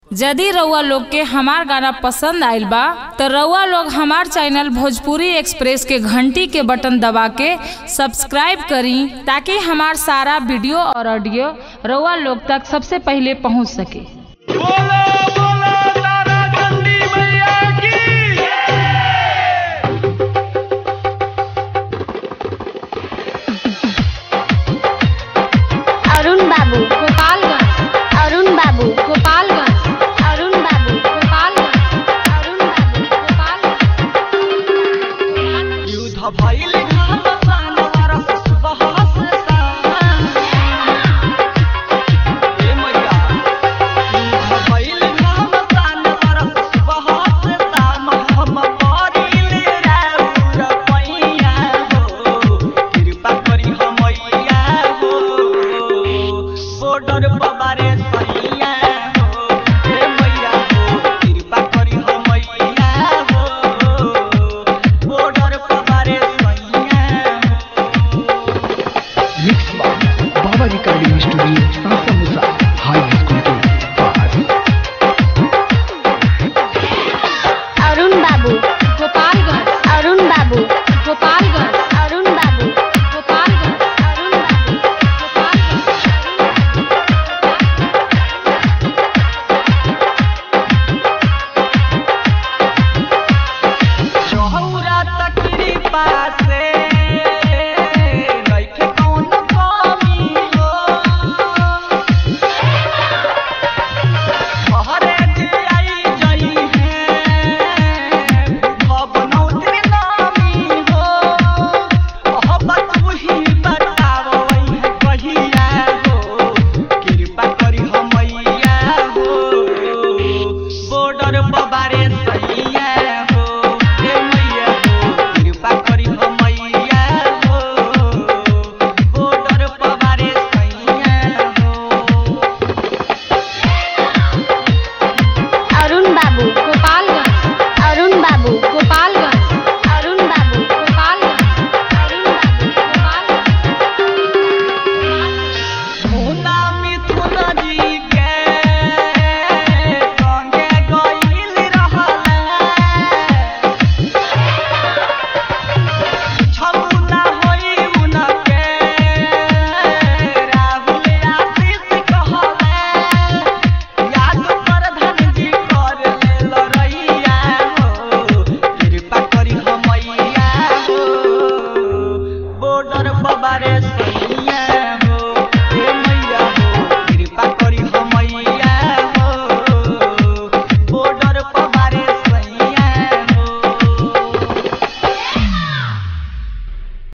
यदि रउआ लोग के हमार गाना पसंद आइल बा तो रउआ लोग हमार चैनल भोजपुरी एक्सप्रेस के घंटी के बटन दबा के सब्सक्राइब करी ताकि हमार सारा वीडियो और ऑडियो रउआ लोग तक सबसे पहले पहुंच सके बोल